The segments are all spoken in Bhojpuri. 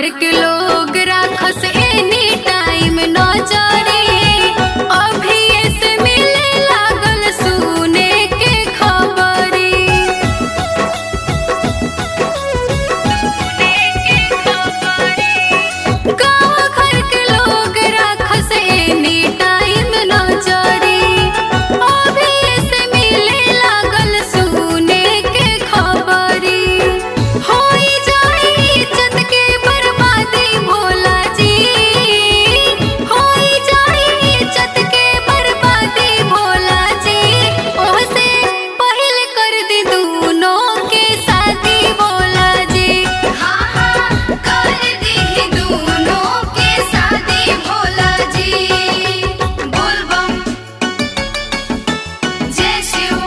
घर के लोग राखस एनी टाइम नजरे अभी ऐसे मिले लागल सुने के खबरी गाँव घर के लोग राखस एनी टाइम नजरे अभी ऐसे मिले लागल सुने के खबरी होई जाई इज्जत के बर्बादी भोला जी होई जाई इज्जत के बर्बादी भोला जी ओहसे पहल कर दी दूनों के शादी भोला जी हाँ हाँ कर दी दोनों के शादी भोला जी बोल बम जय शिव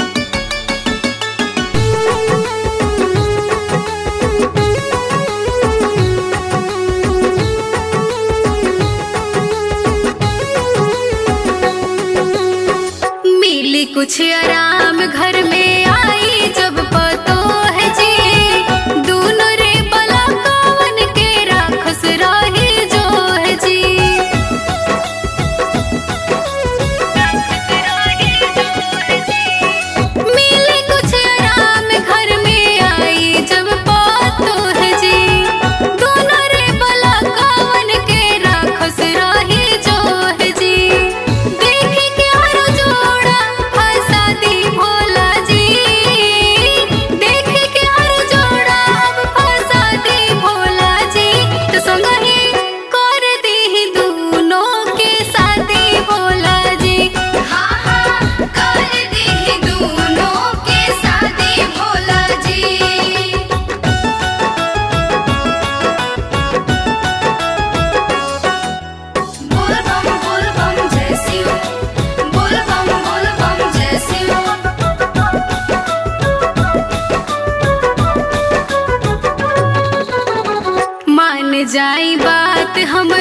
मिली कुछ आराम घर में आई जब पतो है जी दूनो रे बला कवन के राखस रही जो है जी मिली कुछ आराम घर में आई जब पतो है जी दूनो रे बला कवन के राखस रही जो है जी देखी के हर जोड़ा फंसा दी भोला जी देखी के हर जोड़ा अब फंसा दी भोला जी तो संगही कर दी दूनों के शादी भोला जी हाँ हाँ कर दी दोनों के शादी भोला जी बोल बम बोल बम जय शिव बोल बम बोल बम जय शिव मान जाई बात हम